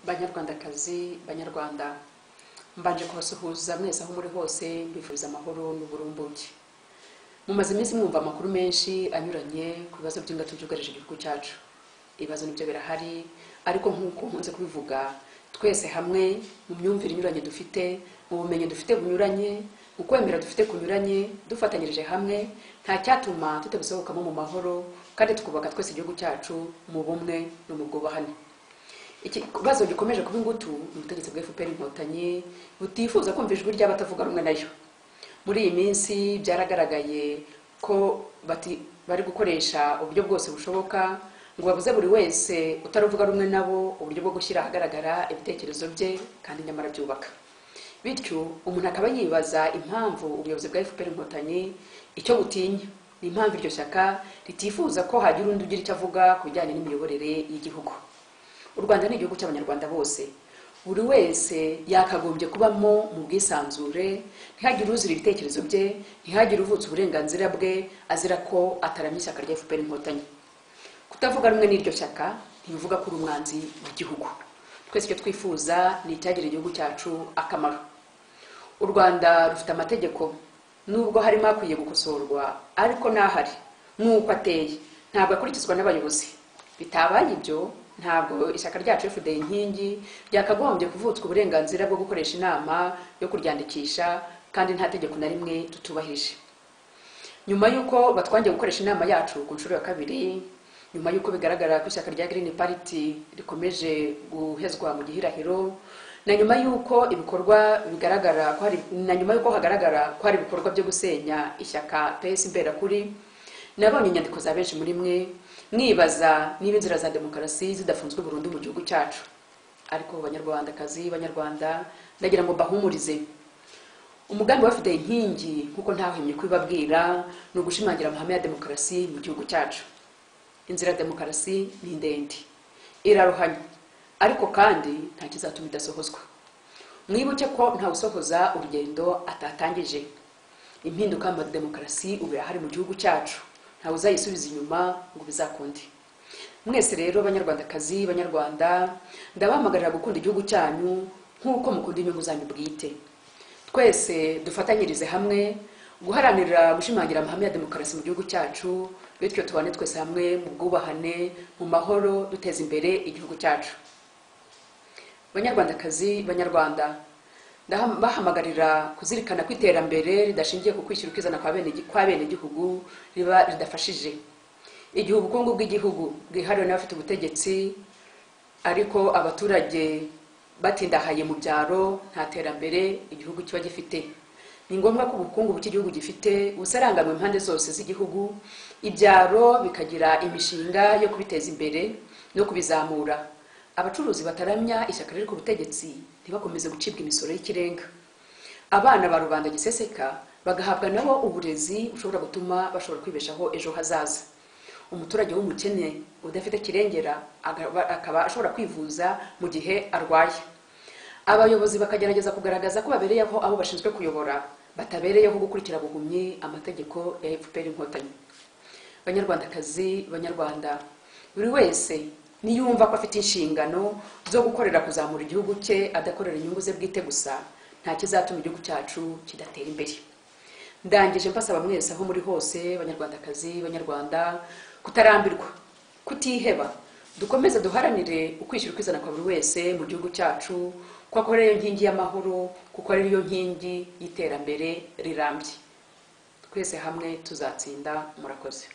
banyarwandakazi banyarwanda mbanje kubasuhuza mwese aho muri hose mbifuriza amahoro n'uburumbuke mumaze iminsi mwumva amakuru menshi anyuranye ku bibazo by'ingato byugarije igihugu cyacu ibibazo nibyo birahari ariko nk'uko nkunze kubivuga twese hamwe mu myumvire inyuranye dufite mu bumenyi dufite bunyuranye mu kwemera dufite kunyuranye dufatanyirije hamwe nta cyatuma tutabisohokamo mu mahoro kandi twubaka twese igihugu cyacu mu bumwe no mu bwubahane ikibazo gikomeje kuba ingutu ni ubutegetsi bwa fpr inkotanyi butifuza kumva ijwi ry'abatavuga rumwe nayo muri iyi minsi byaragaragaye ko bati- bari gukoresha uburyo bwose bushoboka ngo babuze buri wese utaruvuga rumwe nabo uburyo bwo gushyira ahagaragara ibitekerezo bye kandi nyamara byubaka bityo umuntu akaba yibaza impamvu ubuyobozi bwa fpr inkotanyi icyo butinya ni impamvu iryo shyaka ritifuza ko hagira undi ugira icyo avuga ku bijyanye n'imiyoborere y'igihugu u rwanda ni igihugu cy'abanyarwanda bose buri wese yakagombye kubamo mu bwisanzure ntihagire uzira ibitekerezo bye ntihagire uvutsa uburenganzira bwe azira ko ataramye ishyaka rya fpr inkotanyi kutavuga rumwe n'iryo shyaka ntibivuga ko uri umwanzi w'igihugu twese icyo twifuza ni icyagirira igihugu cyacu akamaro u rwanda rufite amategeko nubwo harimo akwiye gukosorwa ariko n'ahari nk'uko ateye ntabwo akurikizwa n'abayobozi bitabaye ibyo ntabwo ishyaka ryacu fda inkingi ryakagombye kuvutswa uburenganzira bwo gukoresha inama yo kuryandikisha kandi nta tegeko na rimwe tutubahirije nyuma y'uko batwangiye gukoresha inama yacu ku nshuro ya kabiri nyuma y'uko bigaragara ko ishyaka rya Green Party rikomeje guhezwa mu gihirahiro na nyuma y'uko ibikorwa bigaragara ko hari na nyuma y'uko hagaragara ko hari ibikorwa byo gusenya ishyaka PS Mberakuri nabonye inyandiko za benshi muri mwe mwibaza niba inzira za demokarasi zidafunzwe burundu mu gihugu cyacu ariko banyarwandakazi banyarwanda ndagira ngo bahumurize umugambi bafite inkingi nk'uko ntahwemye kubibabwira ni ugushimangira amahame ya demokarasi mu gihugu cyacu inzira ya demokarasi ni ndende iraruhanya ariko kandi nta kizatuma idasohozwa mwibuke ko ntawusohoza urugendo atatangije impinduka mu demokarasi ubu irahari mu gihugu cyacu ntawe uzayisubiza inyuma ngo bizakunde mwese rero banyarwandakazi banyarwanda ndabahamagarira gukunda igihugu cyanyu nk'uko mukunda inyungu zanyu bwite twese dufatanyirize hamwe guharanira gushimangira amahame ya demokarasi mu gihugu cyacu bityo tubane twese hamwe mu bwubahane mu mahoro duteza imbere igihugu cyacu banyarwandakazi banyarwanda ndabahamagarira kuzirikana ko iterambere ridashingiye ku kwishyura ukizana kwa bene- kwa benegihugu riba ridafashije igihe ubukungu bw'igihugu bwihariwe n'abafite ubutegetsi ariko abaturage batindahaye mu byaro nta terambere igihugu kiba gifite ni ngombwa ko ubukungu bw'igihugu gifite busaranganywe impande zose z'igihugu ibyaro bikagira imishinga yo kubiteza imbere no kubizamura abacuruzi bataramya ishyaka riri ku butegetsi ntibakomeze gucibwa imisoro y'ikirenga abana ba rubanda giseseka bagahabwa nabo uburezi bushobora gutuma bashobora kwibeshaho ejo hazaza umuturage w'umukene udafite kirengera agaba- akaba ashobora kwivuza mu gihe arwaye abayobozi bakagerageza kugaragaza ko babereyeho abo bashinzwe kuyobora batabereyeho gukurikira buhumyi amategeko ya fpr inkotanyi banyarwandakazi banyarwanda buri wese niyumva ko afite inshingano zo gukorera kuzamura igihugu cye adakorera inyungu ze bwite gusa nta kizatuma igihugu cyacu kidatera imbere ndangije mbasaba mwese aho muri hose banyarwandakazi banyarwanda kutarambirwa kutiheba dukomeze duharanire ukwishyira ukwizana kwa buri wese mu gihugu cyacu ko akora ariyo nkingi y'amahoro kuko ariyo nkingi y'iterambere rirambye twese hamwe tuzatsinda murakoze